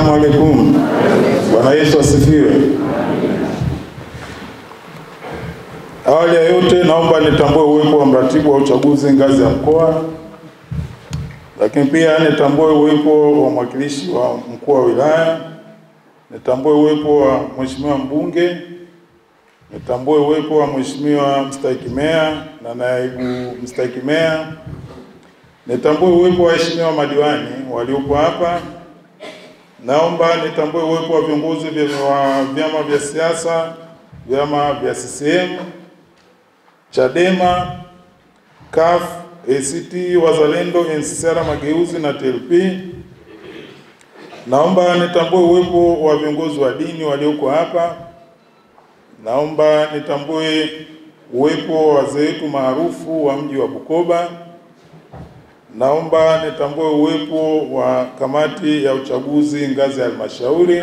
Assalamu alaikum. Bwana Yesu asifiwe. Awali ya yote, naomba nitambue uwepo wa mratibu wa uchaguzi ngazi ya mkoa, lakini pia nitambue uwepo wa mwakilishi wa mkuu wa wilaya, nitambue uwepo wa mheshimiwa mbunge, nitambue uwepo wa mheshimiwa mstahiki meya na naibu mstahiki meya, nitambue uwepo wa waheshimiwa madiwani waliopo hapa. Naomba nitambue uwepo wa viongozi vya- wa vyama vya siasa, vyama vya CCM, Chadema, CUF, ACT Wazalendo, NCCR Mageuzi na TLP. Naomba nitambue uwepo wa viongozi wa dini walioko hapa. Naomba nitambue uwepo wa wazee wetu maarufu wa mji wa Bukoba. Naomba nitambue uwepo wa kamati ya uchaguzi ngazi ya halmashauri.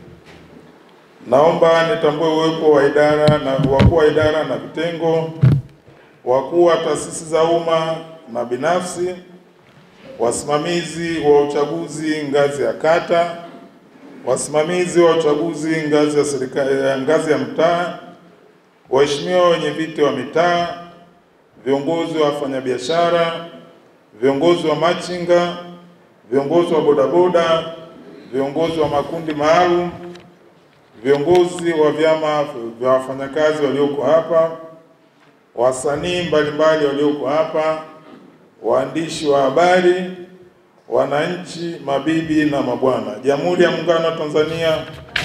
Naomba nitambue uwepo wa idara na wakuu wa idara na vitengo, wakuu wa taasisi za umma na binafsi, wasimamizi wa uchaguzi ngazi ya kata, wasimamizi wa uchaguzi ngazi ya serikali, ngazi ya mtaa, waheshimiwa wenye viti wa mitaa, viongozi wa wafanyabiashara, viongozi wa machinga, viongozi wa bodaboda, viongozi wa makundi maalum, viongozi wa vyama vya wafanyakazi walioko hapa, wasanii mbalimbali walioko hapa, waandishi wa habari, wananchi, mabibi na mabwana, Jamhuri ya Muungano wa Tanzania.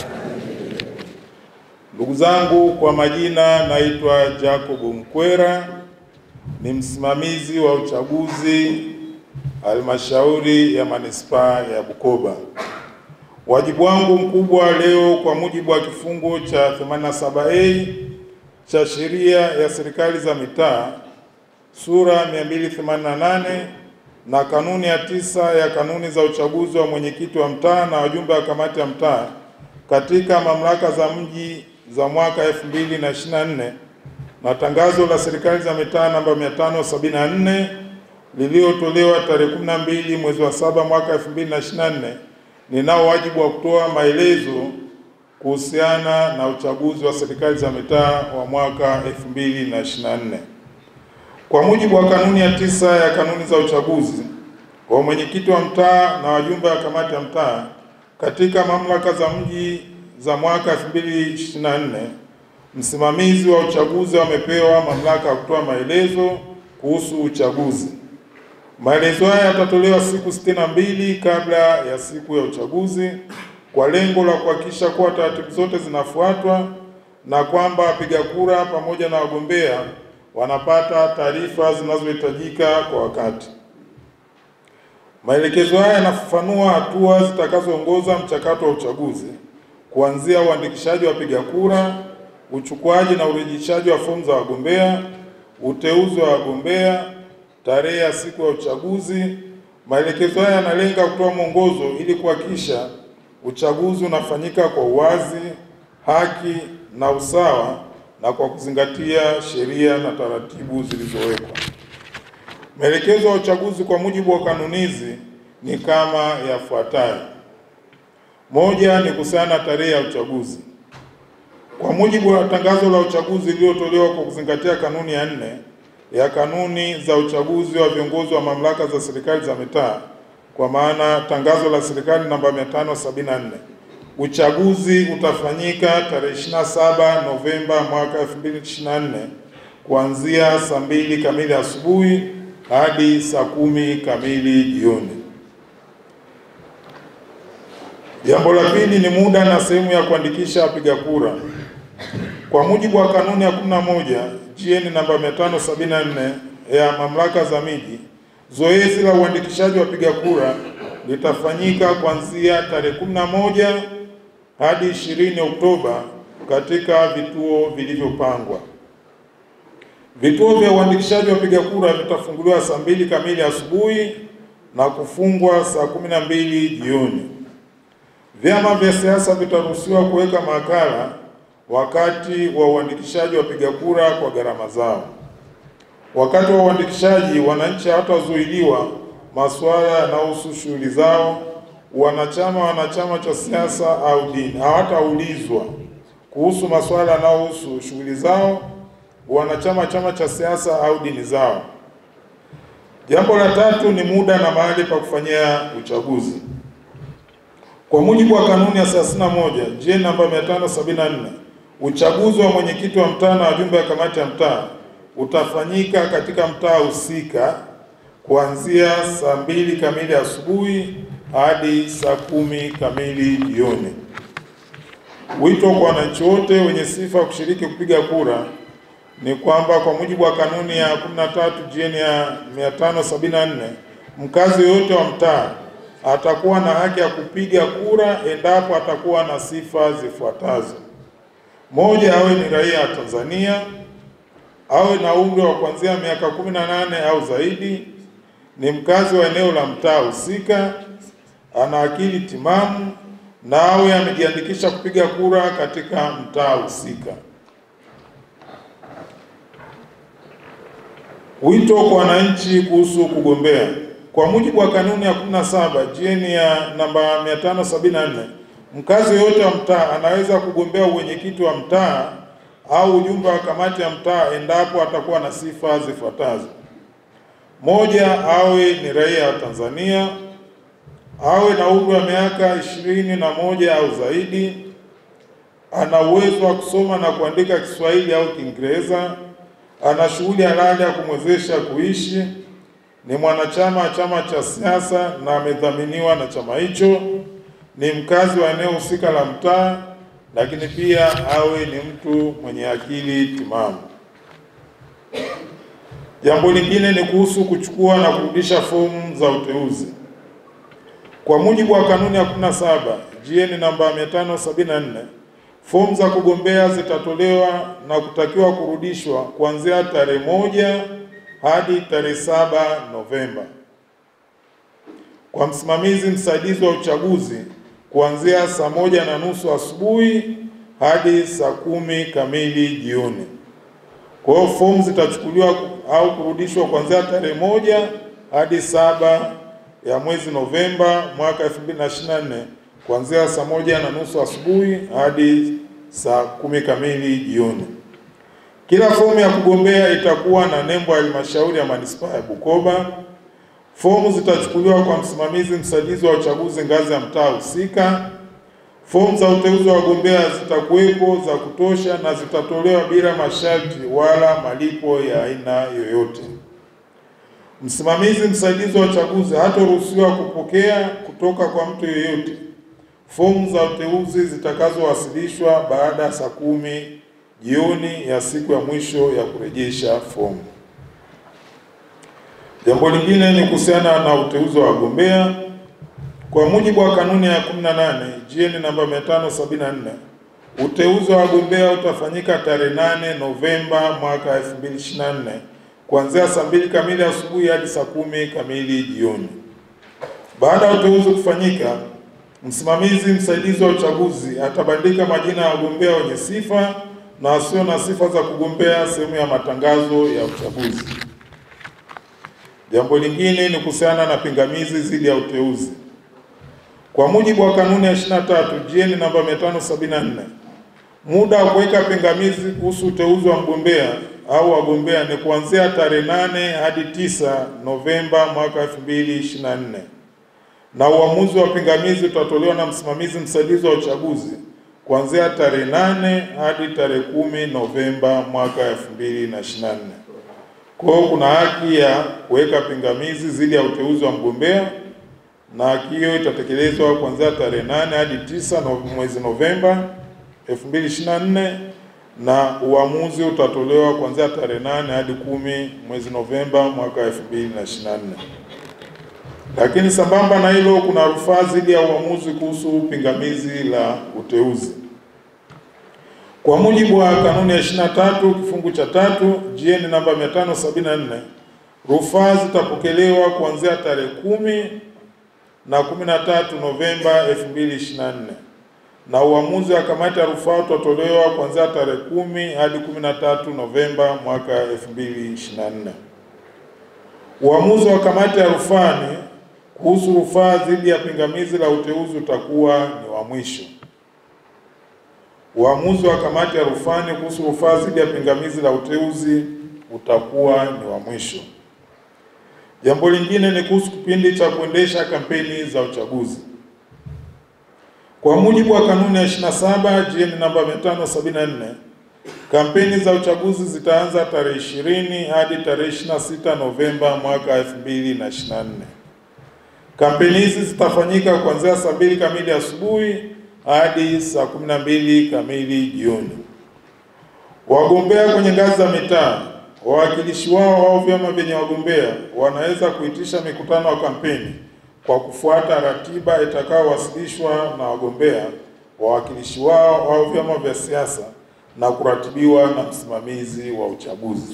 Ndugu zangu, kwa majina naitwa Jacob Mkwera, ni msimamizi wa uchaguzi halmashauri ya manispaa ya Bukoba. Wajibu wangu mkubwa leo kwa mujibu wa kifungu cha 87A cha sheria ya serikali za mitaa sura 288 na kanuni ya tisa ya kanuni za uchaguzi wa mwenyekiti wa mtaa na wajumbe wa kamati ya mtaa katika mamlaka za mji za mwaka 2024 na tangazo la serikali za mitaa namba 574 lililotolewa tarehe 12 mwezi wa saba mwaka 2024, ninao wajibu wa kutoa maelezo kuhusiana na uchaguzi wa serikali za mitaa wa mwaka 2024. Kwa mujibu wa kanuni ya tisa ya kanuni za uchaguzi wa mwenyekiti wa mtaa na wajumbe wa kamati ya mtaa katika mamlaka za mji za mwaka 2024 msimamizi wa uchaguzi amepewa mamlaka ya kutoa maelezo kuhusu uchaguzi. Maelezo haya yatatolewa siku sitini na mbili kabla ya siku ya uchaguzi kwa lengo la kuhakikisha kuwa taratibu zote zinafuatwa na kwamba wapiga kura pamoja na wagombea wanapata taarifa zinazohitajika kwa wakati. Maelekezo haya yanafafanua hatua zitakazoongoza mchakato wa uchaguzi kuanzia uandikishaji wa wapiga kura, uchukuaji na urejeshaji wa fomu za wagombea, uteuzi wa wagombea, tarehe ya siku ya uchaguzi. Maelekezo haya yanalenga kutoa mwongozo ili kuhakikisha uchaguzi unafanyika kwa uwazi, haki na usawa na kwa kuzingatia sheria na taratibu zilizowekwa. Maelekezo ya uchaguzi kwa mujibu wa kanuni hizi ni kama yafuatayo. Moja ni kuhusiana na tarehe ya uchaguzi. Kwa mujibu wa tangazo la uchaguzi lililotolewa kwa kuzingatia kanuni ya nne ya kanuni za uchaguzi wa viongozi wa mamlaka za serikali za mitaa, kwa maana tangazo la serikali namba 574, uchaguzi utafanyika tarehe 27 Novemba mwaka 2024 kuanzia saa mbili kamili asubuhi hadi saa kumi kamili jioni. Jambo la pili ni muda na sehemu ya kuandikisha wapiga kura. Kwa mujibu wa kanuni ya 11 GN namba 574 ya mamlaka za miji, zoezi la uandikishaji wa wapiga kura litafanyika kuanzia tarehe 11 hadi 20 Oktoba katika vituo vilivyopangwa. Vituo vya uandikishaji wa wapiga kura vitafunguliwa saa mbili kamili asubuhi na kufungwa saa kumi na mbili jioni. Vyama vya siasa vitaruhusiwa kuweka makala wakati wa uandikishaji wa wapiga kura kwa gharama zao. Wakati wa uandikishaji, wananchi hawatazuiliwa masuala yanayohusu shughuli zao wanachama wana chama cha siasa au dini hawataulizwa kuhusu masuala yanayohusu shughuli zao, wanachama chama cha siasa au dini zao. Jambo la tatu ni muda na mahali pa kufanyia uchaguzi. Kwa mujibu wa kanuni ya 31 J namba 574 uchaguzi wa mwenyekiti wa mtaa na wajumbe wa kamati ya mtaa utafanyika katika mtaa husika kuanzia saa mbili kamili asubuhi hadi saa kumi kamili jioni. Wito kwa wananchi wote wenye sifa kushiriki kupiga kura ni kwamba kwa mujibu wa kanuni ya 13 JN ya 574 mkazi yoyote wa mtaa atakuwa na haki ya kupiga kura endapo atakuwa na sifa zifuatazo: moja, awe ni raia wa Tanzania, awe na umri wa kuanzia miaka 18 au zaidi, ni mkazi wa eneo la mtaa husika, ana akili timamu na awe amejiandikisha kupiga kura katika mtaa husika. Wito kwa wananchi kuhusu kugombea. Kwa mujibu wa kanuni ya 17 JN ya namba 574, mkazi yoyote wa mtaa anaweza kugombea uwenyekiti wa mtaa au ujumbe wa kamati ya mtaa endapo atakuwa na sifa zifuatazo: moja, awe ni raia wa Tanzania, awe na umri wa miaka ishirini na moja au zaidi, ana uwezo wa kusoma na kuandika Kiswahili au Kiingereza, ana shughuli halali ya kumwezesha kuishi, ni mwanachama wa chama cha siasa na amedhaminiwa na chama hicho, ni mkazi wa eneo husika la mtaa, lakini pia awe ni mtu mwenye akili timamu. Jambo lingine ni kuhusu kuchukua na kurudisha fomu za uteuzi. Kwa mujibu wa kanuni ya 17 JN namba 574 fomu za kugombea zitatolewa na kutakiwa kurudishwa kuanzia tarehe moja hadi tarehe saba Novemba. Kwa msimamizi msaidizi wa uchaguzi kuanzia saa moja na nusu asubuhi hadi saa kumi kamili jioni. Kwa hiyo fomu zitachukuliwa au kurudishwa kuanzia tarehe moja hadi saba ya mwezi Novemba mwaka 2024 kuanzia saa moja na nusu asubuhi hadi saa kumi kamili jioni. Kila fomu ya kugombea itakuwa na nembo ya halmashauri ya manispaa ya Bukoba. Fomu zitachukuliwa kwa msimamizi msaidizi wa uchaguzi ngazi ya mtaa husika. Fomu za uteuzi wa wagombea zitakuwepo za kutosha na zitatolewa bila masharti wala malipo ya aina yoyote. Msimamizi msaidizi wa uchaguzi hataruhusiwa kupokea kutoka kwa mtu yeyote fomu za uteuzi zitakazowasilishwa baada ya saa kumi jioni ya siku ya mwisho ya kurejesha fomu. Jambo lingine ni kuhusiana na uteuzi wa wagombea. Kwa mujibu wa kanuni ya 18 JN namba 574, uteuzi wa wagombea utafanyika tarehe 8 Novemba mwaka 2024 kuanzia saa mbili kamili asubuhi hadi saa kumi kamili jioni. Baada ya uteuzi kufanyika, msimamizi msaidizi wa uchaguzi atabandika majina ya wagombea wenye sifa na wasio na sifa za kugombea sehemu ya matangazo ya uchaguzi. Jambo lingine ni kuhusiana na pingamizi dhidi ya uteuzi. Kwa mujibu wa kanuni ya 23 JN namba 574, muda wa kuweka pingamizi kuhusu uteuzi wa mgombea au wagombea ni kuanzia tarehe 8 hadi 9 Novemba mwaka 2024 na uamuzi wa pingamizi utatolewa na msimamizi msaidizi wa uchaguzi kuanzia tarehe 8 hadi tarehe kumi Novemba mwaka 2024. Kwa hiyo kuna haki ya kuweka pingamizi dhidi ya uteuzi wa mgombea na haki hiyo itatekelezwa kuanzia tarehe 8 hadi 9 no, mwezi Novemba 2024 na uamuzi utatolewa kuanzia tarehe 8 hadi kumi mwezi Novemba mwaka 2024. Lakini sambamba na hilo, kuna rufaa dhidi ya uamuzi kuhusu pingamizi la uteuzi. Kwa mujibu wa kanuni ya 23 kifungu cha tatu JN namba 574, rufaa zitapokelewa kuanzia tarehe kumi na 13 Novemba 2024 na uamuzi wa kamati ya rufaa utatolewa kuanzia tarehe kumi hadi 13 Novemba mwaka 2024. Uamuzi wa kamati ya rufani kuhusu rufaa dhidi ya pingamizi la uteuzi utakuwa ni wa mwisho. Uamuzi wa kamati ya rufani kuhusu rufaa dhidi ya pingamizi la uteuzi utakuwa ni wa mwisho. Jambo lingine ni kuhusu kipindi cha kuendesha kampeni za uchaguzi. Kwa mujibu wa kanuni ya 27 GN namba 574, kampeni za uchaguzi zitaanza tarehe 20 hadi tarehe 26 Novemba mwaka 2024. Kampeni hizi zitafanyika kuanzia saa mbili kamili asubuhi hadi saa kumi na mbili kamili jioni. Wagombea kwenye ngazi za mitaa, wawakilishi wao au vyama vyenye wagombea wanaweza kuitisha mikutano ya kampeni kwa kufuata ratiba itakayowasilishwa na wagombea, wawakilishi wao au vyama vya siasa na kuratibiwa na msimamizi wa uchaguzi.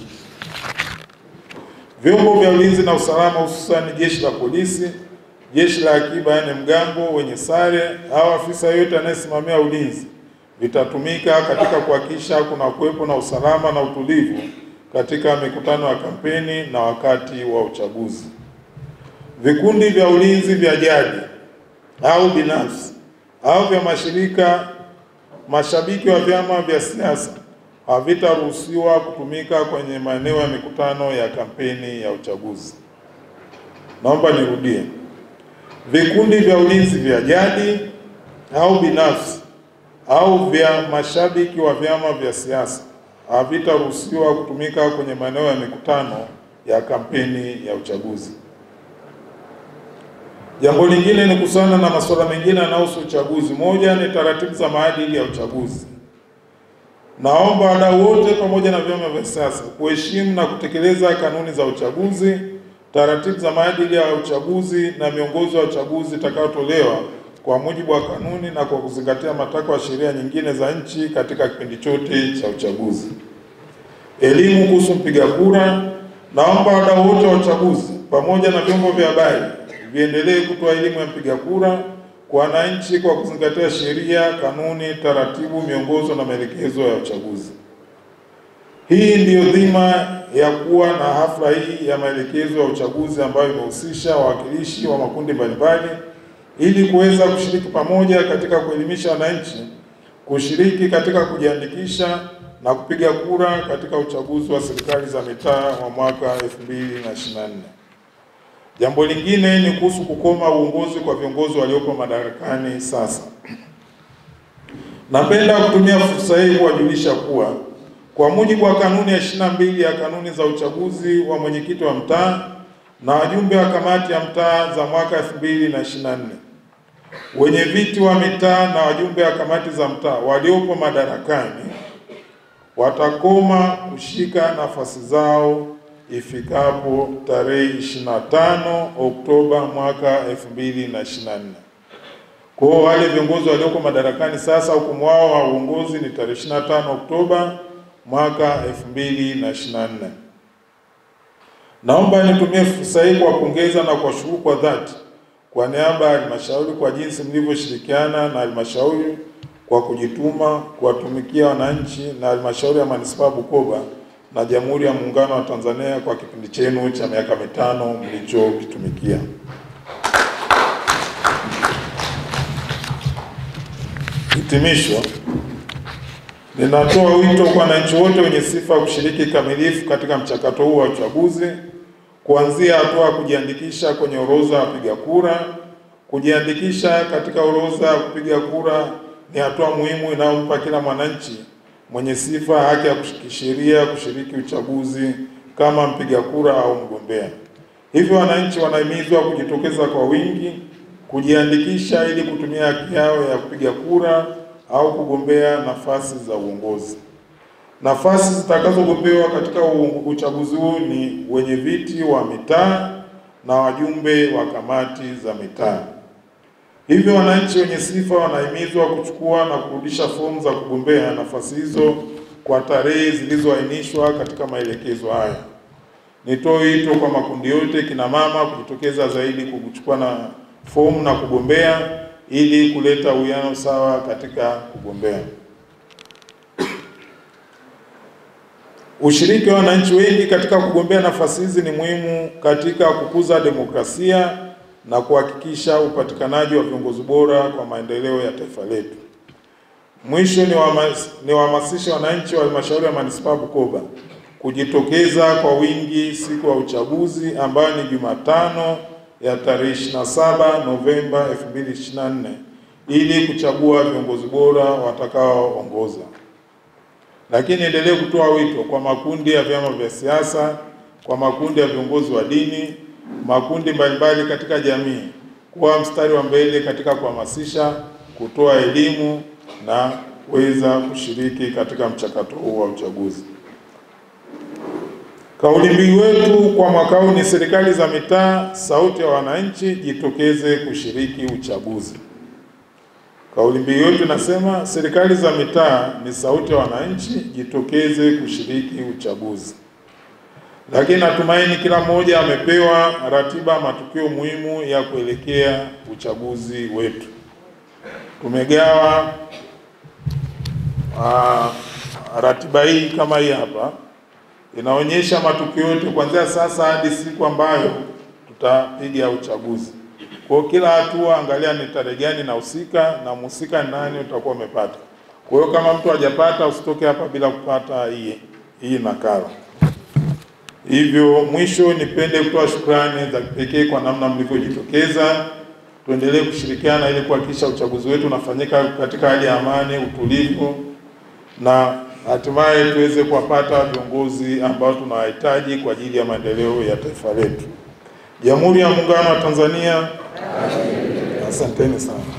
Vyombo vya ulinzi na usalama, hususani jeshi la polisi, jeshi la akiba, yaani mgambo wenye sare au afisa yeyote anayesimamia ulinzi vitatumika katika kuhakikisha kuna kuwepo na usalama na utulivu katika mikutano ya kampeni na wakati wa uchaguzi. Vikundi vya ulinzi vya jadi au binafsi au vya mashirika mashabiki wa vyama vya siasa havitaruhusiwa kutumika kwenye maeneo ya mikutano ya kampeni ya uchaguzi. Naomba nirudie. Vikundi vya ulinzi vya jadi au binafsi au vya mashabiki wa vyama vya siasa havitaruhusiwa kutumika kwenye maeneo ya mikutano ya kampeni ya uchaguzi. Jambo lingine ni kuhusiana na masuala mengine yanayohusu uchaguzi. Moja ni taratibu za maadili ya uchaguzi. Naomba wadau wote pamoja na vyama vya siasa kuheshimu na kutekeleza kanuni za uchaguzi, taratibu za maadili ya uchaguzi na miongozo ya uchaguzi itakayotolewa kwa mujibu wa kanuni na kwa kuzingatia matakwa ya sheria nyingine za nchi katika kipindi chote cha uchaguzi. Elimu kuhusu mpiga kura. Naomba wadau wote wa uchaguzi pamoja na vyombo vya habari viendelee kutoa elimu ya mpiga kura kwa wananchi kwa kuzingatia sheria, kanuni, taratibu, miongozo na maelekezo ya uchaguzi. Hii ndiyo dhima ya kuwa na hafla hii ya maelekezo ya uchaguzi ambayo imehusisha wawakilishi wa makundi mbalimbali ili kuweza kushiriki pamoja katika kuelimisha wananchi kushiriki katika kujiandikisha na kupiga kura katika uchaguzi wa serikali za mitaa wa mwaka 2024. Jambo lingine ni kuhusu kukoma uongozi kwa viongozi waliopo madarakani sasa. Napenda kutumia fursa hii kuwajulisha kuwa kwa mujibu wa kanuni ya ishirini na mbili ya kanuni za uchaguzi wa mwenyekiti wa mtaa na wajumbe wa kamati ya mtaa za mwaka 2024 wenye viti wa mitaa na wajumbe wa kamati za mtaa waliopo madarakani watakoma kushika nafasi zao ifikapo tarehe 25 Oktoba mwaka 2024. Kwa hiyo wale viongozi walioko madarakani sasa, hukumu wao wa uongozi ni tarehe 25 Oktoba mwaka 2024. Naomba nitumie fursa hii kuwapongeza na kuwashukuru kwa dhati kwa niaba ya halmashauri kwa jinsi mlivyoshirikiana na halmashauri kwa kujituma kuwatumikia wananchi na halmashauri ya manispaa Bukoba na Jamhuri ya Muungano wa Tanzania kwa kipindi chenu cha miaka mitano mlichokitumikia. Hitimisho, ninatoa wito kwa wananchi wote wenye sifa kushiriki kikamilifu katika mchakato huu wa uchaguzi kuanzia hatua ya kujiandikisha kwenye orodha ya wapiga kura. Kujiandikisha katika orodha ya kupiga kura ni hatua muhimu inayompa kila mwananchi mwenye sifa haki ya kisheria kushiriki uchaguzi kama mpiga kura au mgombea. Hivyo wananchi wanahimizwa kujitokeza kwa wingi kujiandikisha ili kutumia haki yao ya kupiga kura au kugombea nafasi za uongozi. Nafasi zitakazogombewa katika uchaguzi huu ni wenye viti wa mitaa na wajumbe wa kamati za mitaa. Hivyo wananchi wenye sifa wanahimizwa kuchukua na kurudisha fomu za kugombea nafasi hizo kwa tarehe zilizoainishwa katika maelekezo haya. Nitoe wito kwa makundi yote, kina mama kujitokeza zaidi kuchukua na fomu na kugombea ili kuleta uwiano sawa katika kugombea. Ushiriki wa wananchi wengi katika kugombea nafasi hizi ni muhimu katika kukuza demokrasia na kuhakikisha upatikanaji wa viongozi bora kwa maendeleo ya taifa letu. Mwisho ni wahamasishe wananchi wa halmashauri ya manispaa Bukoba kujitokeza kwa wingi siku ya uchaguzi ambayo ni Jumatano ya tarehe 27 Novemba 2024 ili kuchagua viongozi bora watakaoongoza. Lakini endelee kutoa wito kwa makundi ya vyama vya siasa, kwa makundi ya viongozi wa dini, makundi mbalimbali katika jamii kuwa mstari wa mbele katika kuhamasisha, kutoa elimu na kuweza kushiriki katika mchakato huu wa uchaguzi. Kauli mbiu wetu kwa mwaka huu ni serikali za mitaa, sauti ya wananchi, jitokeze kushiriki uchaguzi. Kauli mbiu yetu inasema serikali za mitaa ni sauti ya wananchi, jitokeze kushiriki uchaguzi. Lakini natumaini kila mmoja amepewa ratiba matukio muhimu ya kuelekea uchaguzi wetu. Tumegawa uh, ratiba hii kama hii hapa inaonyesha matukio yote kuanzia sasa hadi siku ambayo tutapiga uchaguzi. Kwa kila hatua, angalia ni tarehe gani inahusika na mhusika ni nani, utakuwa umepata. Kwa hiyo kama mtu hajapata, usitoke hapa bila kupata hii hii nakala. Hivyo mwisho, nipende kutoa shukrani za kipekee kwa namna mlivyojitokeza. Tuendelee kushirikiana ili kuhakikisha uchaguzi wetu unafanyika katika hali ya amani, utulivu na hatimaye tuweze kuwapata viongozi ambao tunawahitaji kwa ajili ya maendeleo ya taifa letu. Jamhuri ya Muungano wa Tanzania. Asanteni sana.